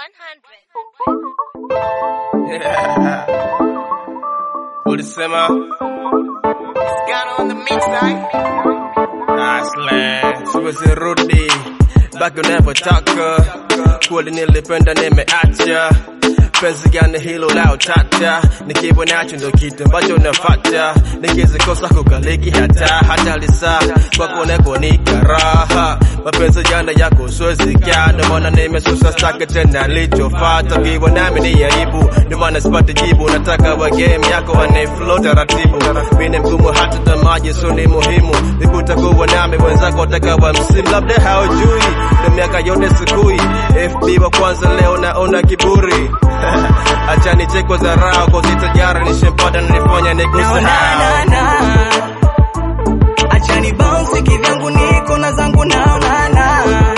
Ulisema Got on the mix side. Aslan, siwezi rudi back unapotaka, kweli nilipenda nimeacha penzi gani hilo la utata, nikiwa nacho ndo kitu ambacho nafata, nikizikosa kukaliki hata hata lisa kwako neko ni karaha, mapenzi jana yako siwezi kaa, ndo maana nimesusa staki tena lichofata, kiwa nami ni aibu, ndo maana sipati jibu, nataka wa game yako waniflow taratibu, mimi mgumu hata tamaji so ni muhimu, nikutakuwa nami wenzako watakawa msimu, labda haujui ndo miaka yote sikui, FB wa kwanza leo naona kiburi acha nichekwe dharau kozitajara nishempata nilifanya Na, na, nikusahau na. Acha ni bounce kivyangu niko na zangu naonana.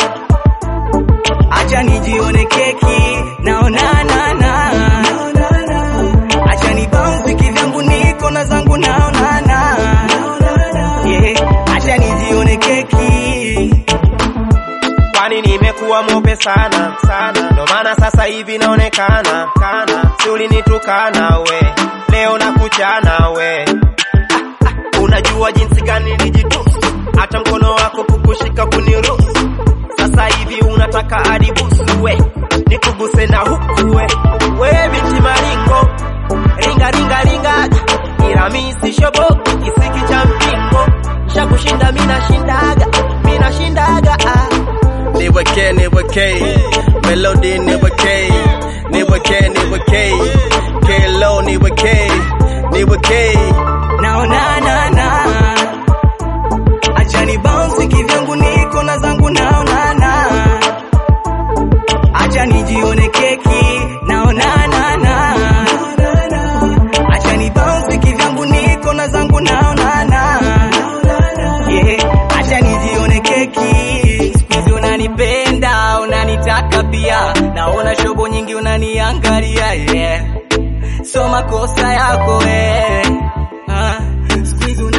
Acha nijione keki naonana na. Acha ni bounce kivyangu niko na zangu naonana. Yeah, acha nijione keki. kwani nimekuwa mope sana sana, ndo maana sasa hivi naonekana kana, si ulinitukana we, leo nakuchana we. Ah, ah, Unajua jinsi gani nijitusu, hata mkono wako kukushika kuniruhusu. Sasa hivi unataka adibusu we, nikuguse na huku we, we binti maringo, ringa ringa ringa, ila mi sishoboki kisiki cha mpingo, shakushinda mina shindaga, mina shindaga ah. niweke niweke melody niweke niweke niweke kelo niweke niweke naonana na acha ni bounce kivyangu niko na zangu naonana acha nijione keki naonana na acha ni bounce kivyangu niko na zangu naonana yeah acha nijione keki siku hizi unanipenda unanitaka pia naona shobo nyingi unaniangalia yeah so makosa yako eh. Ah, siku hizi